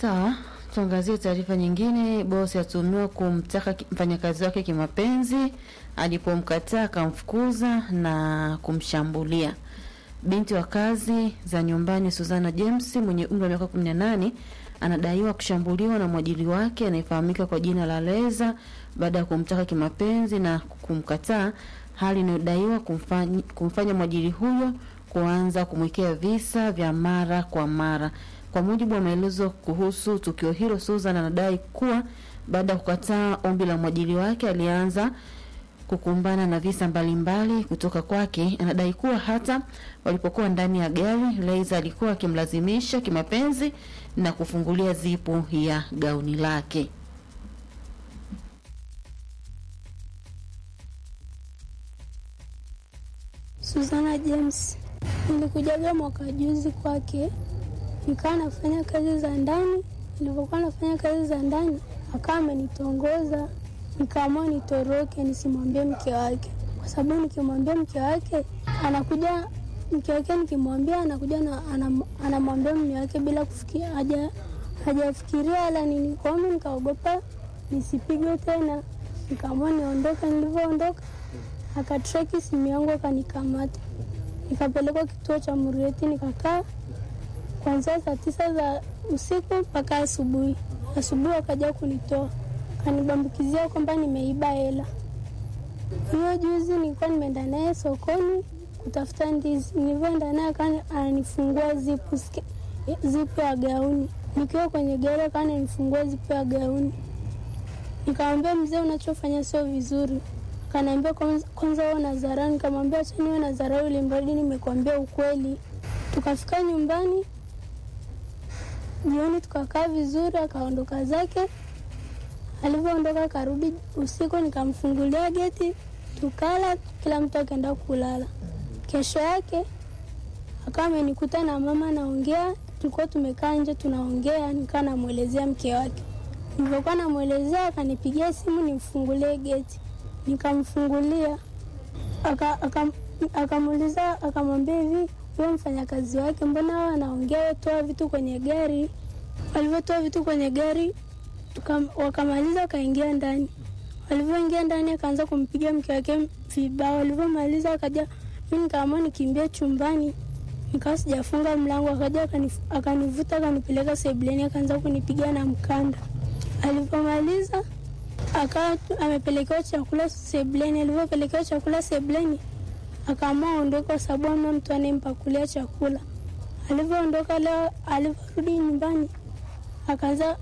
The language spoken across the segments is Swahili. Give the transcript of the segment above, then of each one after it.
Sawa, tuangazie taarifa nyingine. Bosi atumiwa kumtaka ki- mfanyakazi wake kimapenzi, alipomkataa akamfukuza na kumshambulia. Binti wa kazi za nyumbani Suzana James mwenye umri wa miaka 18 anadaiwa kushambuliwa na mwajiri wake anayefahamika kwa jina la Leza baada ya kumtaka kimapenzi na kumkataa, hali inayodaiwa kumfanya, kumfanya mwajiri huyo kuanza kumwekea visa vya mara kwa mara. Kwa mujibu wa maelezo kuhusu tukio hilo, Susan anadai kuwa baada ya kukataa ombi la mwajiri wake alianza kukumbana na visa mbalimbali kutoka kwake. Anadai kuwa hata walipokuwa ndani ya gari, Leiza alikuwa akimlazimisha kimapenzi na kufungulia zipu ya gauni lake. Susana James. Nilikujaga mwaka juzi kwake, nikawa nafanya kazi za ndani. Nilivyokuwa nafanya kazi za ndani, akawa amenitongoza, nikaamua nitoroke nisimwambie mke wake, kwa sababu nikimwambia mke wake anakuja mke wake nikimwambia anakuja na anam- anamwambia mume wake bila kufikia haja hajafikiria wala nini. Kwa hiyo nikaogopa nisipigwe tena, nikaamua niondoke. Nilivyoondoka akatreki simu yangu akanikamata, nikapelekwa kituo cha Murieti, nikakaa kuanzia saa tisa za usiku mpaka asubuhi. Asubuhi akaja kunitoa, akanibambukizia kwamba nimeiba hela. Hiyo juzi nilikuwa nimeenda naye sokoni kutafuta ndizi, nilivyoenda naye akawa ananifungua zipu, ske- zipu ya gauni. Nikiwa kwenye gari akawa ananifungua zipu ya gauni. Nikamwambia mzee, unachofanya sio vizuri. Akaniambia kwanza kwanza wewe na dharau. Nikamwambia acha niwe na dharau ili mradi nimekuambia ukweli. Tukafika nyumbani jioni, tukakaa vizuri, akaondoka zake. Alivyoondoka akarudi usiku, nikamfungulia geti, tukala, kila mtu akaenda kulala. Kesho yake akawa amenikuta na mama naongea, tulikuwa tumekaa nje tunaongea, nikawa namwelezea mke wake. Nilivyokuwa namwelezea, akanipigia simu nimfungulie geti, nikamfungulia aka- aka- akamuuliza akamwambia hivi, huyo mfanyakazi wake mbona wao anaongea, toa vitu kwenye gari. Walivyotoa vitu kwenye gari tuka- wakamaliza, wakaingia ndani. Walivyoingia ndani, akaanza kumpiga mke wake vibao. Walivyomaliza akaja, mi nikaamua nikimbia chumbani, nikawa sijafunga mlango. Akaja akanif- akanivuta akanipeleka sebleni, akaanza kunipiga na mkanda. Alivyomaliza akawa tu- amepelekewa chakula sebleni. Alivyopelekewa chakula sebleni, akaamua aondoke kwa sababu amna mtu anayempakulia chakula. Alivyoondoka leo, alivyorudi nyumbani, akaanza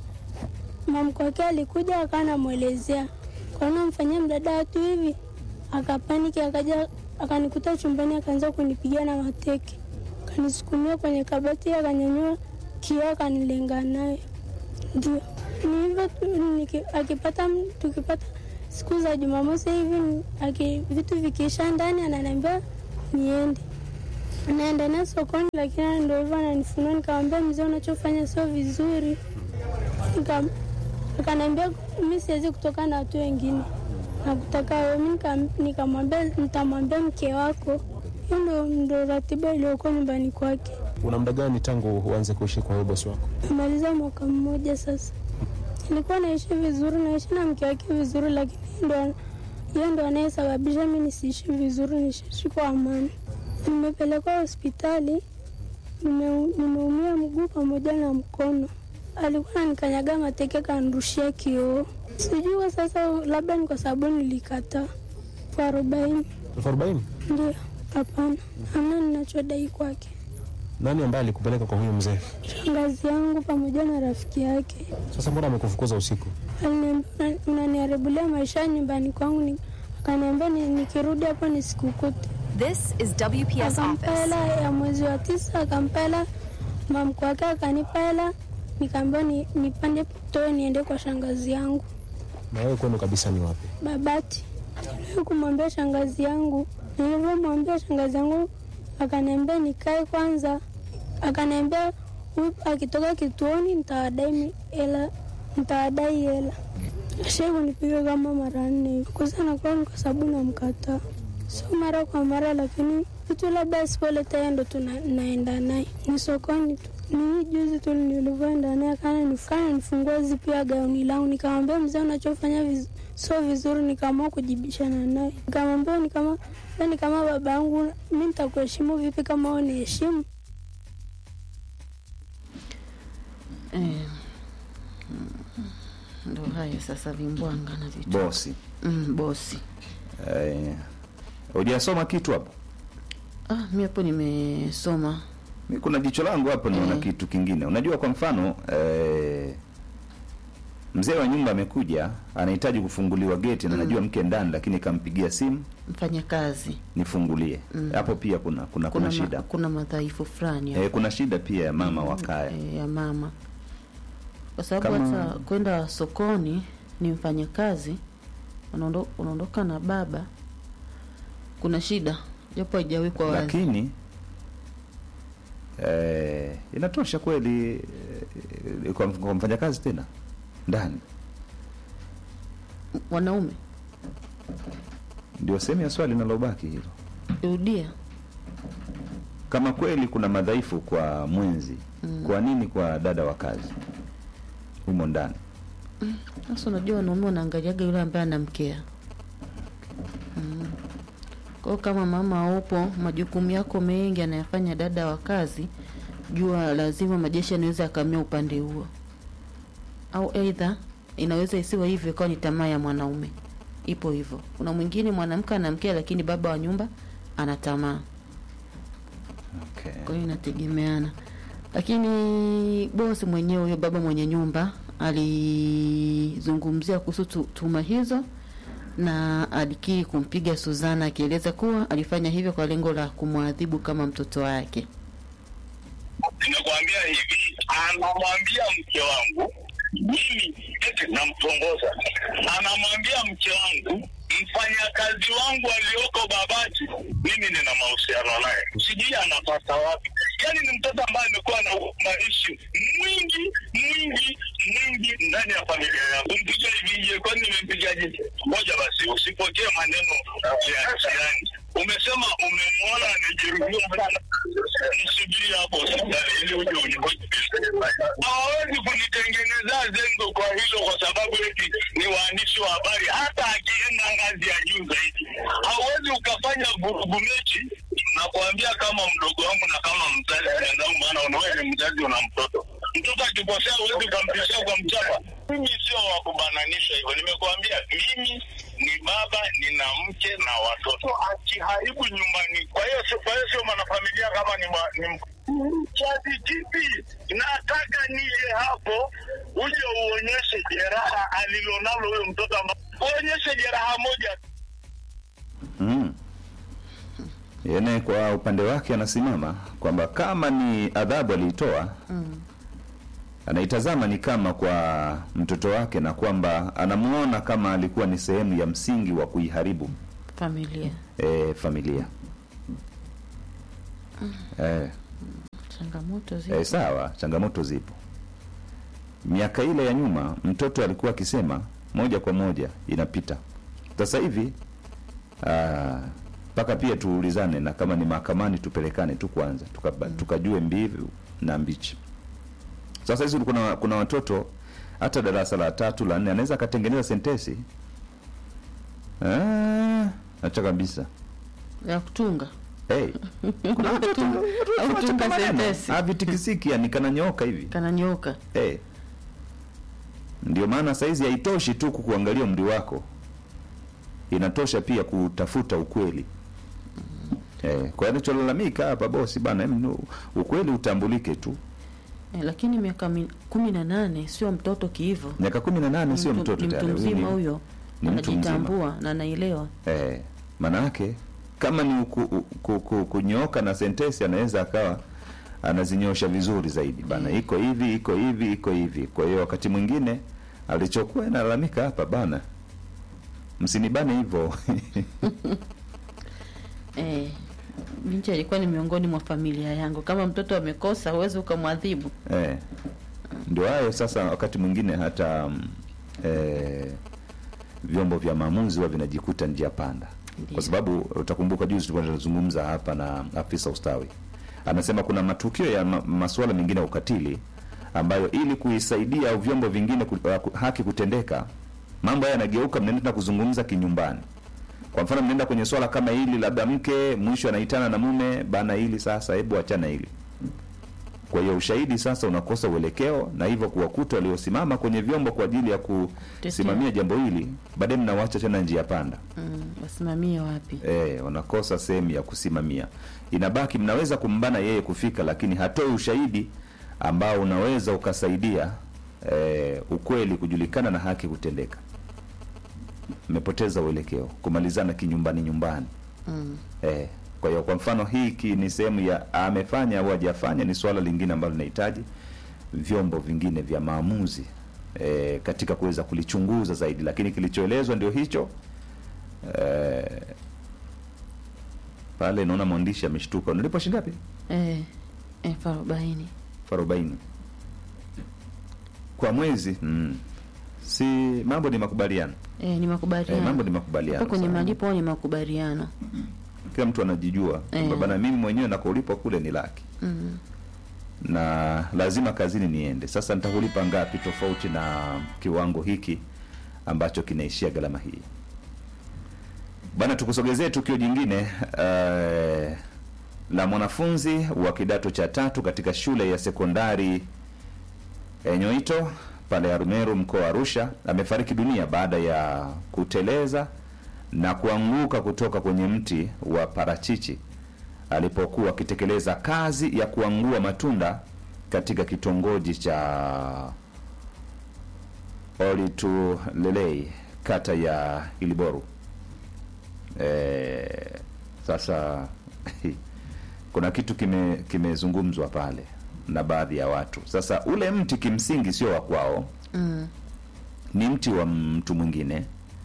mamko wake alikuja, akawa anamwelezea kwaona mfanyia mdada watu hivi, akapaniki, akaja akanikuta chumbani, akaanza kunipiga na mateke, akanisukumia kwenye kabati, akanyanyua kioo, akanilenga naye ndio ni hivyo tu, niki- akipata tukipata siku za Jumamosi hivi aki, vitu vikiisha ndani ananiambia niende, naenda naye sokoni, lakini ndo hivyo ananifunua. Nikamwambia mzee, unachofanya sio vizuri. Nika- Akaniambia mi siwezi kutoka na watu wengine, nakutaka wewe. Mi nika- nikamwambia nitamwambia mke wako. Hiyo ndo, ndo ratiba iliyokuwa nyumbani kwake. Una muda gani tangu uanze kuishi kwa huyo bosi wako? Nimaliza mwaka mmoja sasa. Nilikuwa naishi vizuri, naishi na mke wake vizuri, lakini ndo yeye ndo anayesababisha mi nisiishi vizuri, nisiishi kwa amani. Nimepelekwa hospitali, nime- nimeumia mguu pamoja na mkono. Alikuwa ananikanyaga mateke, kanirushia kioo. Sijui kwa sasa, labda ni kwa sababu nilikataa kwa arobaini. elfu arobaini? Ndio, hapana, hamna ninachodai kwake. Nani ambaye alikupeleka kwa huyo mzee? Shangazi yangu pamoja na rafiki yake Sasa mbona amekufukuza usiku? Aliniambia "Una- unaniharibulia maisha nyumbani kwangu, ni- akaniambia ni- nikirudi hapo nisikukute. This is WPS Akampa Office. hela ya mwezi wa tisa, akampa hela mamko wake, akanipa hela, nikaambiwa ni, nipande toe niende kwa shangazi yangu Na wewe kwenu kabisa ni wapi? Babati. Niliwahi kumwambia shangazi yangu, nilivyomwambia shangazi yangu akaniambia nikae kwanza, akaniambia huyu akitoka kituoni nitawadai mi- hela, nitawadai hela. Ashai kunipiga kama mara nne hivi. Kwanza nakuwa ni kwa sababu namkataa, sio mara kwa mara, lakini vitu labda asipoleta yeye ndo tuna- naenda naye ni sokoni tu. ni juzi tu nilivyoenda naye kana nifanya nifungua zipu ya gauni langu, nikamwambia mzee, unachofanya viz, sio vizuri. Nikaamua kujibishana naye, nikamwambia ni kama ni kama baba yangu, mi nitakuheshimu vipi kama uniheshimu? Eh, mm, ndo hayo sasa, vimbwanga na vitu bosi mm, bosi. eh, hujasoma kitu hapo Ah, mi hapo nimesoma mi kuna jicho langu hapo naona Eh. kitu kingine unajua kwa mfano eh, mzee wa nyumba amekuja anahitaji kufunguliwa geti na najua mke ndani lakini kampigia simu mfanyakazi, nifungulie hapo pia kuna kuna kuna, kuna, ma, shida kuna madhaifu fulani hapo. eh, kuna shida pia ya mama wa kaya eh, ya mama, kwa sababu Kama- hata kwenda sokoni ni mfanyakazi, unaondo- unaondoka na baba, kuna shida japo haijawekwa wazi. lakini eh, inatosha kweli eh, kwa, kwa mfanyakazi tena ndani Wanaume ndio sehemu ya swali linalobaki hilo rudia, kama kweli kuna madhaifu kwa mwenzi kwa nini kwa dada wa kazi humo ndani sasa unajua wanaume wanaangaliaga yule ambaye anamkea. Mm. Kwa hiyo kama mama upo, majukumu yako mengi anayafanya dada wa kazi, jua lazima majeshi anaweza akamia upande huo, au aidha inaweza isiwe hivyo, ikawa ni tamaa ya mwanaume. Ipo hivyo. Kuna mwingine mwanamke anamkea, lakini baba wa nyumba ana tamaa. okay. Kwa hiyo inategemeana, lakini bosi mwenyewe huyo baba mwenye nyumba alizungumzia kuhusu tu- tuhuma hizo na alikiri kumpiga Suzana akieleza kuwa alifanya hivyo kwa lengo la kumwadhibu kama mtoto wake. Nimekwambia hivi, anamwambia mke wangu mimi eti namtongoza, anamwambia mke wangu mfanyakazi wangu aliyoko Babati, mimi nina mahusiano naye, sijui anapata wapi. Yaani ni mtoto ambaye amekuwa na maishi mwingi mwingi mwingi ndani ya familia yangu. Kumpiga hivi je, kwani nimempigaje? Ngoja basi, usipokee maneno ya jirani. Umesema umemwona amejeruhiwa sana, msubiri hapo hospitali ili uje unihoji. Hawawezi kunitengenezea zengo kwa hilo, kwa sababu eti ni waandishi wa habari. Hata akienda ngazi ya juu zaidi, hauwezi ukafanya vurugu mechi na kuambia kama mdogo wangu na kama mzazi wenzangu, maana unawewe ni mzazi, una mtoto mtoto akikosea huwezi ukampishia kwa mchapa. Mimi sio wa kubananisha hivyo, nimekuambia mimi ni baba, nina mke na watoto. Akiharibu nyumbani, kwa hiyo sio- kwa hiyo sio mwanafamilia kama ni, ma, ni m- kiasi kipi? Nataka nije hapo uje uonyeshe jeraha alilonalo huyo mtoto, amba uonyeshe jeraha moja mm. Yene kwa upande wake anasimama kwamba kama ni adhabu aliitoa Mm. anaitazama ni kama kwa mtoto wake na kwamba anamuona kama alikuwa ni sehemu ya msingi wa kuiharibu Familia, e, familia e, changamoto e, zipo. sawa changamoto zipo miaka ile ya nyuma mtoto alikuwa akisema moja kwa moja inapita sasa hivi ah, mpaka pia tuulizane na kama ni mahakamani tupelekane tu kwanza tukaba- tukajue mbivu na mbichi sasa hizi kuna, kuna watoto hata darasa la tatu la nne anaweza akatengeneza sentesi ah, acha kabisa ya kutunga hey. kuna watoto au tunga maneno. sentensi Ah, vitikisiki yani kananyoka hivi kananyoka. Eh. Ndio maana saizi haitoshi tu kukuangalia umri wako, inatosha pia kutafuta ukweli. Eh, kwa hiyo anacholalamika hapa bosi bana, em, nu- ukweli utambulike tu. Eh, lakini miaka mi- kumi na nane sio mtoto kiivo, Miaka kumi na nane sio Mtu- mtoto ni mtu tayari, huyu mzima ni- huyo, ni mtu mzima. anajitambua na anaelewa. Eh, manake kama ni ku, ku, ku, kunyooka na sentensi anaweza akawa anazinyosha vizuri zaidi bana, iko hivi iko hivi iko hivi. Kwa hiyo wakati mwingine alichokuwa inalalamika hapa bana, msinibane hivyo Eh, binti alikuwa ni miongoni mwa familia yangu. Kama mtoto amekosa, huwezi ukamwadhibu. eh. Ndio hayo sasa, wakati mwingine hata mm, eh, vyombo vya maamuzi huwa vinajikuta njia panda, Ndiyo. kwa sababu utakumbuka juzi tulikuwa tunazungumza hapa na afisa ustawi Anasema kuna matukio ya ma, masuala mengine ya ukatili ambayo ili kuisaidia au vyombo vingine ku, uh, haki kutendeka, mambo haya yanageuka, mnaenda kuzungumza kinyumbani. Kwa mfano, mnaenda kwenye swala kama hili, labda mke mwisho anaitana na mume, bana, hili sasa, hebu achana hili. Kwa hiyo ushahidi sasa unakosa uelekeo, na hivyo kuwakuta waliosimama kwenye vyombo kwa ajili ya kusimamia jambo hili, baadaye mnawacha tena njia panda. Mm, wasimamie wapi? Eh, wanakosa sehemu ya kusimamia. Inabaki mnaweza kumbana yeye kufika, lakini hatoi ushahidi ambao unaweza ukasaidia eh, ukweli kujulikana na haki kutendeka. Mmepoteza uelekeo, kumalizana kinyumbani nyumbani. Mm. Eh, kwa hiyo kwa mfano hiki ni sehemu ya amefanya au hajafanya, ni swala lingine ambalo linahitaji vyombo vingine vya maamuzi eh, katika kuweza kulichunguza zaidi, lakini kilichoelezwa ndio hicho eh, pale naona mwandishi ameshtuka. Unalipa shilingi ngapi? Eh, elfu arobaini. elfu arobaini kwa mwezi mm. Si mambo ni makubaliano Eh, ni makubaliano. eh, mambo ni makubaliano Hapa kwenye sana. malipo au ni makubaliano. Kila mtu anajijua kwamba Eh. bana, mimi mwenyewe nakolipwa kule ni laki Mm. na lazima kazini niende. Sasa nitakulipa ngapi tofauti na kiwango hiki ambacho kinaishia gharama hii? Bana, tukusogezee tukio jingine eh, la mwanafunzi wa kidato cha tatu katika shule ya sekondari eh, Nyoito pale Arumeru mkoa wa Arusha amefariki dunia baada ya kuteleza na kuanguka kutoka kwenye mti wa parachichi alipokuwa akitekeleza kazi ya kuangua matunda katika kitongoji cha Olitulelei kata ya Iliboru. E, sasa kuna kitu kime kimezungumzwa pale na baadhi ya watu. Sasa ule mti kimsingi sio wa kwao, Mm. ni mti wa mtu mwingine,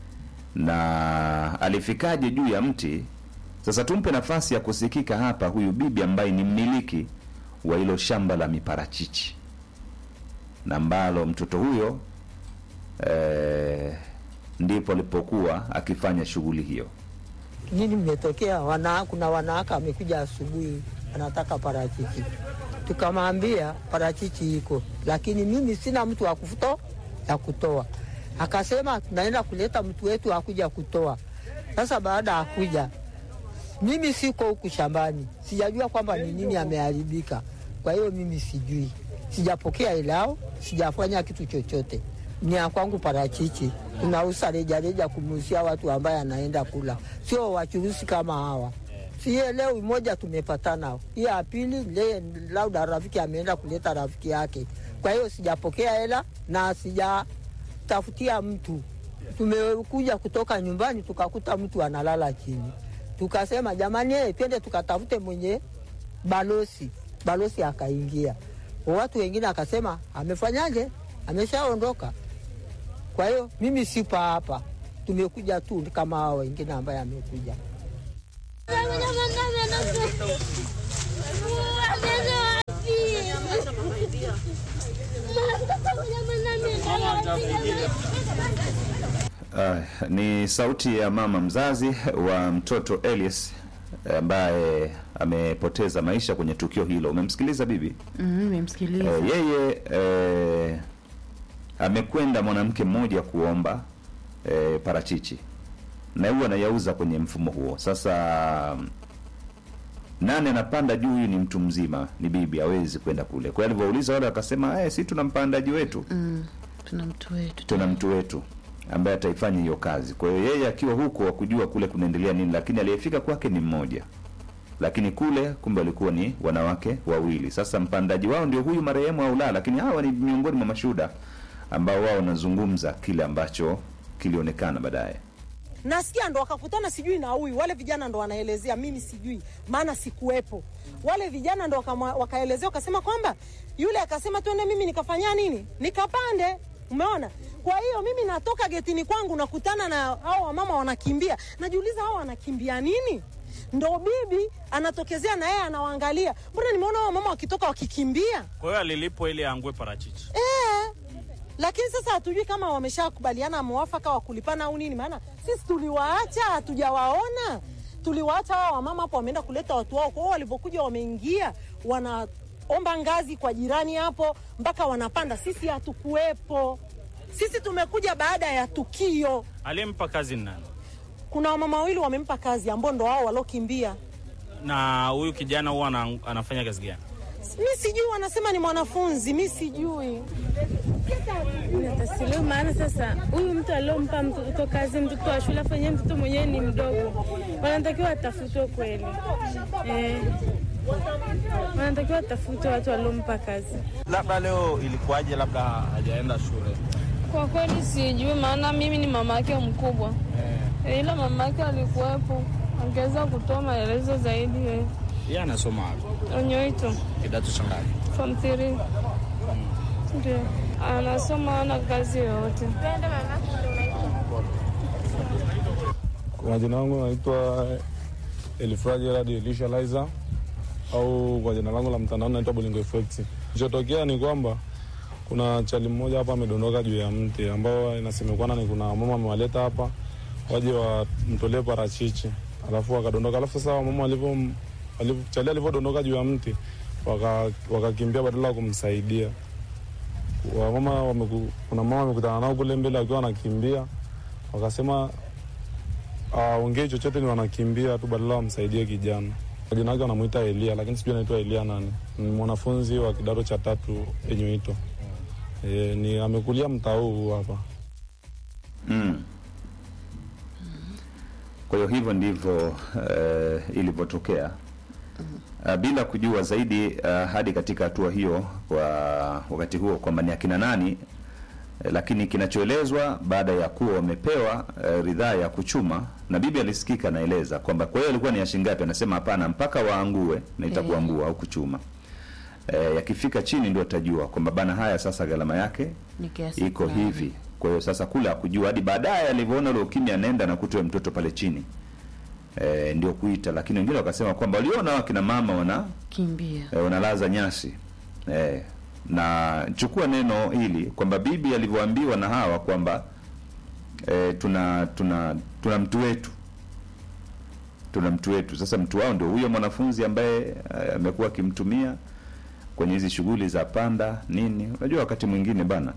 na alifikaje juu ya mti? Sasa tumpe nafasi ya kusikika hapa huyu bibi ambaye ni mmiliki wa hilo shamba la miparachichi na ambalo mtoto huyo eh, ndipo alipokuwa akifanya shughuli hiyo. nini mmetokea? Wana, kuna wanawake amekuja asubuhi anataka parachichi, tukamwambia parachichi iko, lakini mimi sina mtu wa kufuto ya kutoa. Akasema tunaenda kuleta mtu wetu akuja kutoa. Sasa baada ya kuja, mimi siko huku shambani, sijajua kwamba ni nini ameharibika. Kwa hiyo mimi sijui, sijapokea ilao, sijafanya kitu chochote. Ni ya kwangu parachichi, tunauza rejareja kumuusia watu ambaye anaenda kula, sio wachuruzi kama hawa. Sie leo moja tumepatana, hii ya pili le lauda rafiki ameenda kuleta rafiki yake. Kwa hiyo sijapokea hela na sijatafutia mtu. Tumekuja kutoka nyumbani tukakuta mtu analala chini, tukasema jamani, eh, twende tukatafute mwenye balosi. Balosi akaingia, watu wengine akasema amefanyaje, ameshaondoka. Kwa hiyo mimi sipa hapa, tumekuja tu kama hao wengine ambaye amekuja. Uh, ni sauti ya mama mzazi wa mtoto Elias ambaye amepoteza maisha kwenye tukio hilo. Umemsikiliza bibi? Mm, nimemsikiliza. Eh, yeye eh, amekwenda mwanamke mmoja kuomba eh, parachichi na huwa anayauza kwenye mfumo huo. Sasa nane anapanda juu, huyu ni mtu mzima, ni bibi, hawezi kwenda kule. Kwa hiyo alivyouliza wale wakasema, eh, si tuna mpandaji wetu Mm. Tuna mtu wetu. tuna mtu wetu ambaye ataifanya hiyo kazi. Kwa hiyo yeye akiwa huko hakujua kule kunaendelea nini, lakini aliyefika kwake ni mmoja, lakini kule kumbe walikuwa ni wanawake wawili. Sasa mpandaji wao ndio huyu marehemu au la, lakini hawa ni miongoni mwa mashuhuda ambao wao wanazungumza kile ambacho kilionekana baadaye. nasikia ndo wakakutana sijui na huyu wale vijana ndo wanaelezea mimi sijui maana sikuwepo wale vijana ndo wakama- wakaelezea wakasema kwamba yule akasema twende mimi nikafanya nini nikapande umeona kwa hiyo mimi natoka getini kwangu nakutana na hao wamama wanakimbia najiuliza hao wanakimbia nini ndo bibi anatokezea na yeye anawaangalia mbona nimeona hao wamama wakitoka wakikimbia Kwa hiyo alilipwa ili aangue parachichi. Eh, lakini sasa hatujui kama wameshakubaliana mwafaka wa kulipana au nini, maana sisi tuliwaacha hatujawaona. tuliwaacha hawa wamama hapo, wameenda kuleta watu wao. Kwa hiyo walivyokuja, wameingia wanaomba ngazi kwa jirani hapo, mpaka wanapanda. Sisi hatukuwepo, sisi tumekuja baada ya tukio. Aliyempa kazi ni nani? Kuna wamama wawili wamempa kazi, ambao ndo wao waliokimbia. Na huyu kijana huwa ana, anafanya kazi gani? Mi sijui, wanasema ni mwanafunzi, mi sijui. Natasiliu maana sasa huyu mtu aliompa mtoto kazi, mtoto wa shule afanyie, mtoto mwenyewe ni mdogo, wanatakiwa watafutwe kweli eh, wanatakiwa watafutwe watu waliompa kazi. Labda leo ilikuwaje? Labda hajaenda shule. Kwa kweli sijui, maana mimi ni mama yake mkubwa eh, ila mama yake alikuwepo, angeweza kutoa maelezo zaidi. eh. Yeye anasoma wapi? Onyoito Kidato cha ngapi? form 3 ndio anasoma, ana kazi yoyote. Kwa majina yangu naitwa Elifraji Gerard Elisha Liza au kwa jina langu la mtandao naitwa Bolingo Effect. Kilichotokea ni kwamba kuna chali mmoja hapa amedondoka juu ya mti ambao inasemekana ni kuna mama amewaleta hapa waje wamtolee parachichi, alafu akadondoka. Alafu sasa mama walivyo walivyo- chali alivyodondoka juu ya mti waka- wakakimbia badala ya kumsaidia. Wamama wameku, kuna mama amekutana nao kule mbele akiwa anakimbia, wakasema aongee chochote, ni wanakimbia tu badala wamsaidie kijana. Jina yake wanamuita Elia, lakini sijui anaitwa Elia nani. Ni mwanafunzi wa kidato cha tatu Enyuito. E, ni amekulia mtaa huu hapa. Mm. Kwa hiyo hivyo ndivyo uh, ilivyotokea uh, bila kujua zaidi uh, hadi katika hatua hiyo kwa wakati huo kwamba ni akina nani eh, lakini kinachoelezwa baada ya kuwa wamepewa uh, ridhaa ya kuchuma na bibi alisikika anaeleza kwamba kwa hiyo alikuwa ni ya shilingi ngapi, anasema hapana, mpaka waangue na itakuangua au kuchuma eh, yakifika chini ndio atajua kwamba bana, haya sasa gharama yake Ni kiasi iko fulani. hivi. Kwa hiyo sasa kule akujua hadi baadaye alivyoona ule ukimya, anaenda na kutoa mtoto pale chini e, ndio kuita. Lakini wengine wakasema kwamba waliona wakina mama wana Kimbia. e, wanalaza nyasi e, na chukua neno hili kwamba bibi alivyoambiwa na hawa kwamba e, tuna tuna tuna mtu wetu tuna mtu wetu. Sasa mtu wao ndio huyo mwanafunzi ambaye eh, amekuwa akimtumia kwenye hizi shughuli za panda nini. Unajua wakati mwingine bana,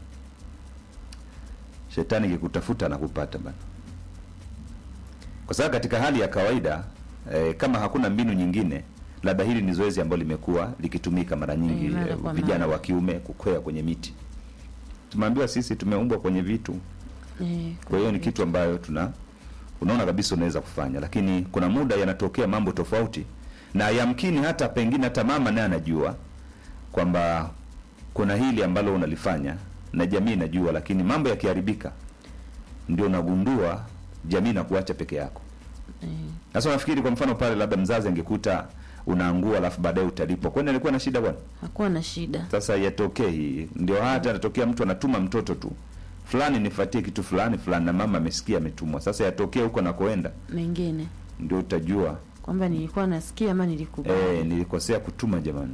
shetani kikutafuta anakupata bana, kwa sababu katika hali ya kawaida eh, kama hakuna mbinu nyingine, labda hili ni zoezi ambalo limekuwa likitumika mara nyingi Eh, mara eh, kwa vijana mara. wa kiume kukwea kwenye miti. Tumeambiwa sisi tumeumbwa kwenye vitu Eh, kwa hiyo ni kitu ambayo tuna unaona kabisa unaweza kufanya, lakini kuna muda yanatokea mambo tofauti, na yamkini hata pengine hata mama naye anajua kwamba kuna hili ambalo unalifanya na jamii inajua, lakini mambo yakiharibika, ndio unagundua jamii na kuacha peke yako. eh, Sasa unafikiri kwa mfano pale, labda mzazi angekuta unaangua, alafu baadaye utalipwa, kwani alikuwa na shida bwana? hakuwa na shida. Sasa yatokee hii, ndio hata anatokea mtu anatuma mtoto tu fulani, nifuatie kitu fulani fulani, na mama amesikia ametumwa. Sasa yatokee huko nakoenda, Mengine ndio utajua kwamba nilikuwa nasikia ama nilikubali. eh, nilikosea kutuma jamani.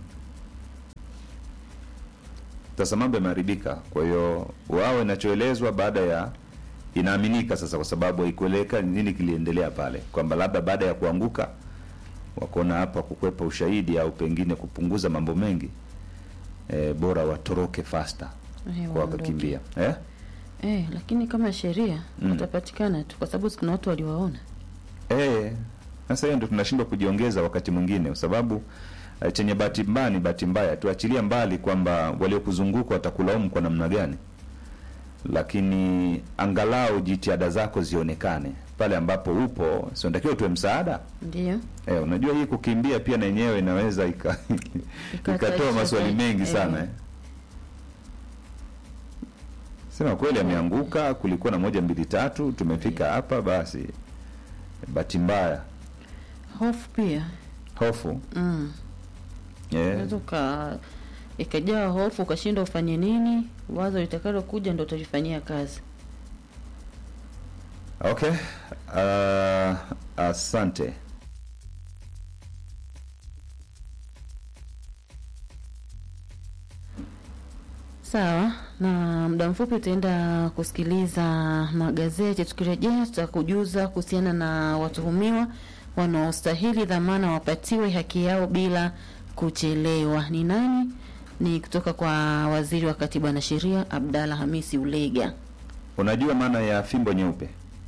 Sasa mambo yameharibika. Kwa hiyo wao, inachoelezwa baada ya inaaminika sasa, kwa sababu haikueleka nini kiliendelea pale, kwamba labda baada ya kuanguka wakaona hapa kukwepa ushahidi au pengine kupunguza mambo mengi eh, bora watoroke faster Eh, kwa waondoke. wakakimbia eh? Eh, lakini kama sheria Mm. watapatikana tu, kwa sababu si kuna watu waliwaona. Eh, sasa hiyo ndio tunashindwa kujiongeza wakati mwingine, kwa sababu eh, chenye bahati mbaya ni bahati mbaya. Tuachilia mbali kwamba waliokuzunguka watakulaumu kwa namna gani, lakini angalau jitihada zako zionekane pale ambapo upo, si unatakiwa tuwe msaada. Ndio Eh, unajua hii kukimbia pia na yenyewe inaweza ika, ikatoa Ikataisha maswali zaidi. mengi sana Eh. eh. Sema kweli ameanguka, kulikuwa na moja mbili tatu, tumefika hapa basi. Bahati mbaya, hofu pia hofu mm. eh, unaweza uka ikajaa hofu ukashindwa ufanye nini, wazo litakalo kuja ndo utalifanyia kazi. okay. Uh, asante. Sawa, na muda mfupi utaenda kusikiliza magazeti. Tukirejea tutakujuza kuhusiana na watuhumiwa wanaostahili dhamana wapatiwe haki yao bila kuchelewa. Ni nani? Ni kutoka kwa waziri wa katiba na sheria Abdalla Hamisi Ulega. Unajua maana ya fimbo nyeupe?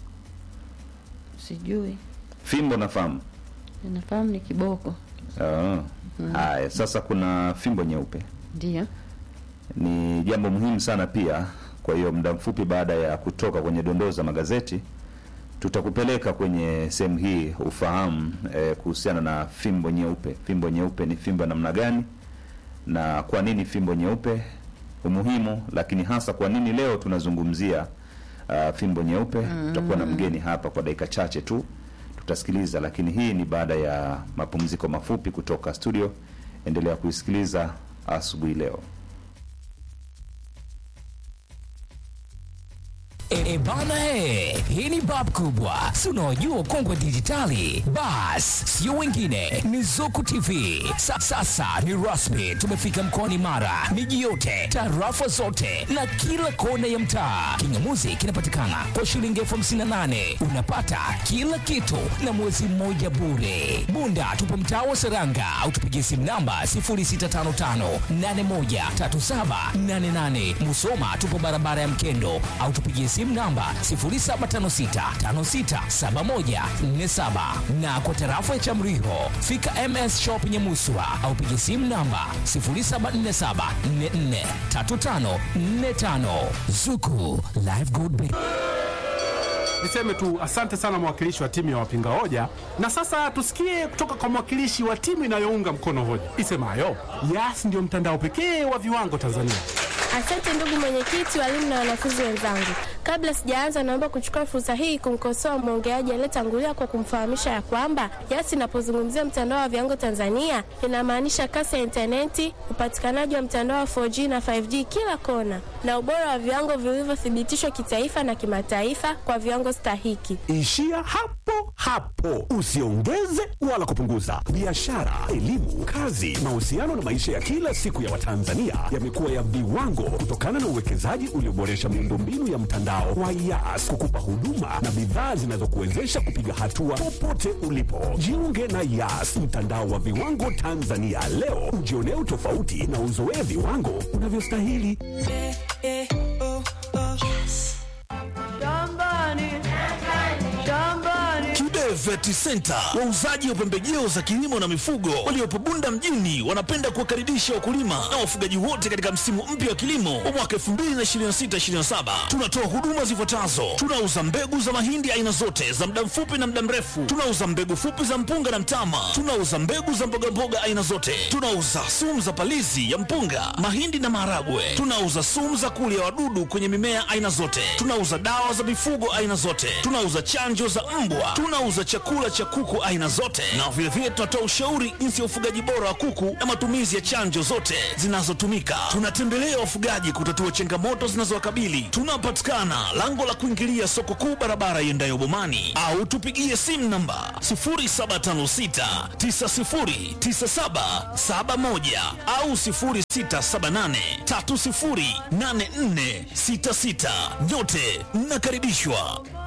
Sijui, Fimbo nafahamu. nafahamu ni kiboko. Ah. Haya, sasa kuna fimbo nyeupe. Ndio. Ni jambo muhimu sana pia. Kwa hiyo muda mfupi baada ya kutoka kwenye dondoo za magazeti tutakupeleka kwenye sehemu hii ufahamu eh, kuhusiana na fimbo nyeupe. Fimbo nyeupe ni fimbo ya namna gani na kwa nini fimbo nyeupe umuhimu, lakini hasa kwa nini leo tunazungumzia uh, fimbo nyeupe. Tutakuwa na mgeni hapa kwa dakika chache tu tutasikiliza, lakini hii ni baada ya mapumziko mafupi kutoka studio. Endelea kuisikiliza asubuhi leo. E, e bana he, hii ni bab kubwa, si unaojua kongwe dijitali. Bas, sio wengine, ni Zuku TV. Sa, sasa ni rasmi, tumefika mkoani Mara, miji yote, tarafa zote na kila kona ya mtaa. Kingamuzi kinapatikana kwa shilingi elfu hamsini na nane unapata kila kitu na mwezi mmoja bure. Bunda tupo mtaa wa Seranga au tupigie simu namba 0655813788. Musoma tupo barabara ya Mkendo au tupigie simu namba 0756567147 na kwa tarafa ya Chamriho fika MS Shop Nyamuswa au pigie simu namba 0747443545 Zuku Live Gold Bank. Niseme tu asante sana mwakilishi wa timu ya wapinga hoja, na sasa tusikie kutoka kwa mwakilishi wa timu inayounga mkono hoja isemayo Yas ndio mtandao pekee wa viwango Tanzania. Asante ndugu mwenyekiti, walimu na wanafunzi wenzangu. Kabla sijaanza, naomba kuchukua fursa hii kumkosoa mwongeaji aliyetangulia kwa kumfahamisha ya kwamba Yas inapozungumzia mtandao wa viwango Tanzania inamaanisha kasi ya intaneti, upatikanaji wa mtandao wa 4G na 5G kila kona, na ubora wa viwango vilivyothibitishwa kitaifa na kimataifa kwa viwango stahiki. Ishia hapo hapo, usiongeze wala kupunguza. Biashara, elimu, kazi, mahusiano na maisha ya kila siku ya Watanzania yamekuwa ya viwango kutokana na uwekezaji ulioboresha miundombinu ya mtandao wa Yas kukupa huduma na bidhaa zinazokuwezesha kupiga hatua popote ulipo. Jiunge na Yas, mtandao wa viwango Tanzania leo, ujionee utofauti na uzoee viwango unavyostahili. Kibe Vet Center, wauzaji wa pembejeo za kilimo na mifugo waliopo Bunda mjini, wanapenda kuwakaribisha wakulima na wafugaji wote katika msimu mpya wa kilimo wa mwaka 2026/2027. Tunatoa huduma zifuatazo: tunauza mbegu za mahindi aina zote za muda mfupi na muda mrefu, tunauza mbegu fupi za mpunga na mtama, tunauza mbegu za mbogamboga aina zote, tunauza sumu za palizi ya mpunga, mahindi na maharagwe, tunauza sumu za kulia wadudu kwenye mimea aina zote, tunauza dawa za mifugo aina zote, tunauza chanjo za mbwa, tunauza chakula cha kuku aina zote, na vilevile tunatoa ushauri jinsi ya ufugaji bora wa kuku na matumizi ya chanjo zote zinazotumika. Tunatembelea wafugaji kutatua changamoto zinazowakabili. Tunapatikana lango la kuingilia soko kuu, barabara iendayo Bomani, au tupigie simu namba 0756909771 au 0678308466. Nyote mnakaribishwa.